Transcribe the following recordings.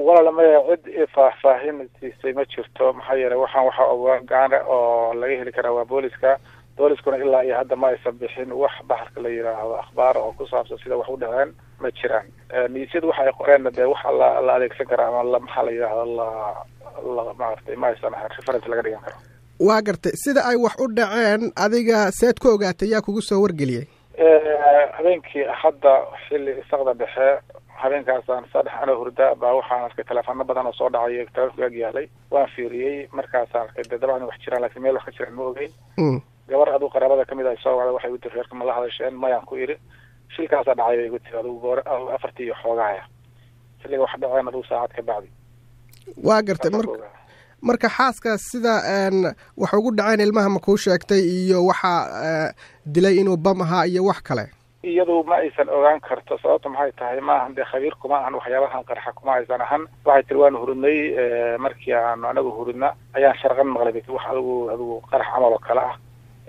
walaala maya cid faahfaahin siisay ma jirto maxaa yeelay waxaan waxa ogaana oo laga heli karaa waa booliska booliskuna ilaa iyo hadda ma aysan bixin wax baxarka la yidhaahdo akhbaar oo ku saabsan sida wax u dhaceen ma jiraan niisyadu waxa ay qoreenna dee waxa la la adeegsan kara ama la maxaa la yidhahdo la la maaragtay ma aysan ahayn reference laga dhigan karo waa gartay sida ay wax u dhaceen adiga seed ku ogaatay yaa kugu soo wargeliyey habeenkii hadda xilli isaqda dhexe habeenkaasaan saddex ano hurda baa waxaan arkay teleefano badan oo soo dhacay telefonka ag yaalay waan fiiriyey markaasaan arkay de dabcan wax jiraan lakin meel wax ka jiraan ma ogeyn gabar aduu qaraabada kamid ah soo wacda waxay igu tiri reerka ma la hadasheen mayaan ku idhi shilkaasaa dhacay bay igu tiri adugu goor afartii iyo xoogahaya xilliga wax dhaceen adugu saacad ka bacdi waa gartay mar marka xaaska sida wax ugu dhaceen ilmaha ma kuu sheegtay iyo waxaa dilay inuu bam ahaa iyo wax kale iyadu ma aysan ogaan karto sababta maxay tahay maahan dee khabiir kuma ahan waxyaabahan qarxa kuma aysan ahan waxay tiri waanu hurudnay markii aanu anagu hurudna ayaan sharqan maqlay bay wax adigu adigu qarax camal oo kale ah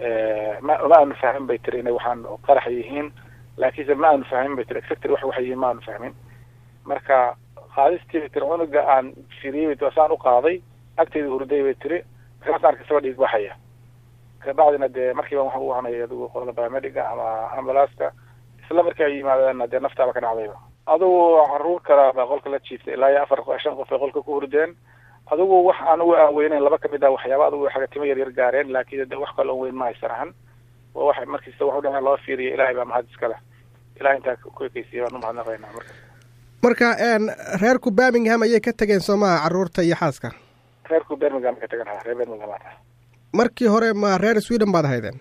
ma ma aanu fahmin bay tiri inay waxaan qarax yihiin laakiinse ma aanu fahmin bay tiri exactly wax waxay yihiin ma aanu fahmin marka qaadistii bay tiri cunuga aan firiyey bay tiri saan u qaaday agteeda hurday bay tiri markaasaan arkay isagoo dhiig baxaya kabacdina dee markiiba waxaan u wacnay adigu qolada biomediga ama ambulaaska isla markii ay yimaadeenna dee naftaaba ka dhacdayba adugu caruur kala baa qolka la jiiftay ilaa iyo afar shan qof ay qolka ku hurdeen adigu wax anugu aan weyneyn laba kamid ah waxyaaba adigu xaga timo yar yar gaareen laakiin de wax kale on weyn ma aysan ahan waa wax markiisa wax u dhaceen loo fiiriya ilahay baa mahad iska leh ilahay intaa ku ekeysiya baan umahadnaqaynaa marka marka reerku birmingham ayay ka tegeen soomaha caruurta iyo xaaska reerku birmingham ka tegan ha reer birmingham aan ah markii hore ma reer sweden baad haydeen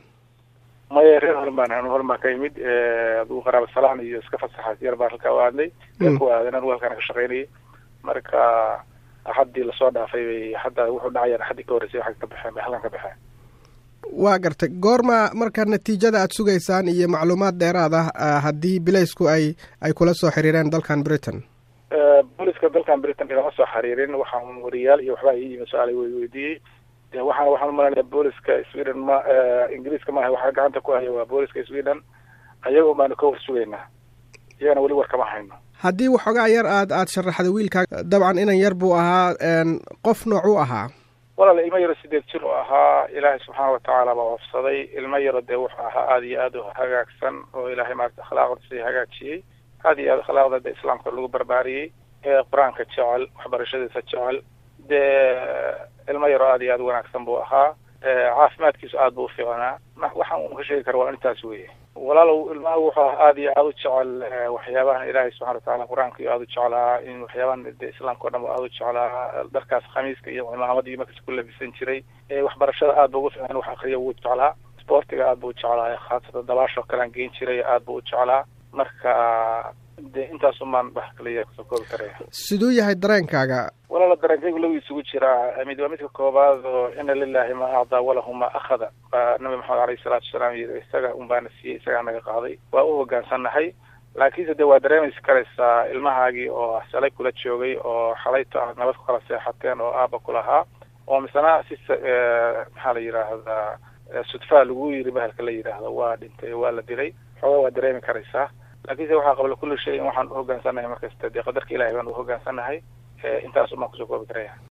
maya reer horan baan an horan baan ka imid adigu qaraaba salaan iyo iska fasaxa yar baan halkaa u aadnay reerku aadan anigu halkaan ka shaqaynayay marka axaddii lasoo dhaafay bay hadda wuxuu dhacayaan axaddii ka horreysay waxay ka baxeen bay halkan ka baxeen waa gartay goorma marka natiijada aada sugaysaan iyo macluumaad dheeraad ah haddii bilaysku ay ay kula soo xiriireen dalkan britain booliska dalkan britain igama soo xiriirin waxaan wariyaal iyo waxbaa ii yimi su-aal weydiiyey de waxaan waxaan umalanaya booliska sweden ma ingiriiska maaha waxaa gacanta ku haya waa booliska sweden ayaga un baanu ka war sugaynaa iyagana weli war kama hayno haddii waxoogaa yar aad aada sharaxda wiilkaa dabcan inan yar buu ahaa qof nooc u ahaa walaal ilmo yaro sideed jir oo ahaa ilaahay subxaana watacaala baa wafsaday ilmo yaro dee wuxuu ahaa aada iyo aada u hagaagsan oo ilaahay maarata akhlaaqdiisa hagaajiyey aada iyo aad akhlaaqda de islaamka lagu barbaariyey ee qur-aanka jecel waxbarashadiisa jecel dee ilmo yaro aada iyo aada wanaagsan buu ahaa caafimaadkiisu aada buu ufiicnaa waxaan un ka sheegi kara waa intaas weye walaalow ilmaha wuxuu ahaa aada iyo aada u jecel waxyaabahan ilaahay subxana watacaala qur-aanka iyo aada u jeclaa in waxyaabahan de islaamka o dhan aada u jeclaa dharkaas khamiiska iyo cimaamad iyo markas ku labisan jiray waxbarashada aada bu ugu fiicnaa wax akriya wuu jeclaa sportiga aada buu jeclaa khaasatan dabaashoo kalean geen jiray aada buu u jeclaa marka de intaasumaan wax kaliya kusoo koobi karaya siduu yahay dareenkaaga walaala dareenkaygu lagu isugu jiraa mid waa midka koobaad oo ina lilahi ma acdaa walahu ma akhada baa nabi maxamed alayhi salaatu wasalaam yiri isaga un baana siiyey isagaa naga qaaday waa u hogaansannahay laakiinse de waa dareemaysi karaysaa ilmahaagii oo salay kula joogay oo xalayto aad nabad ku kala seexateen oo aaba kulahaa oo misena si maxaa la yidhaahdaa sudfaa lagu yiri bahalka la yidhaahdo waa dhintay waa la dilay xoogaa waa dareemi karaysaa laakiinse waxaa qabla kulli shay in waxaan u hogaansannahay markasta dee qadarka ilahay baan u hogaansannahay intaas umaan kusoo koobi karaya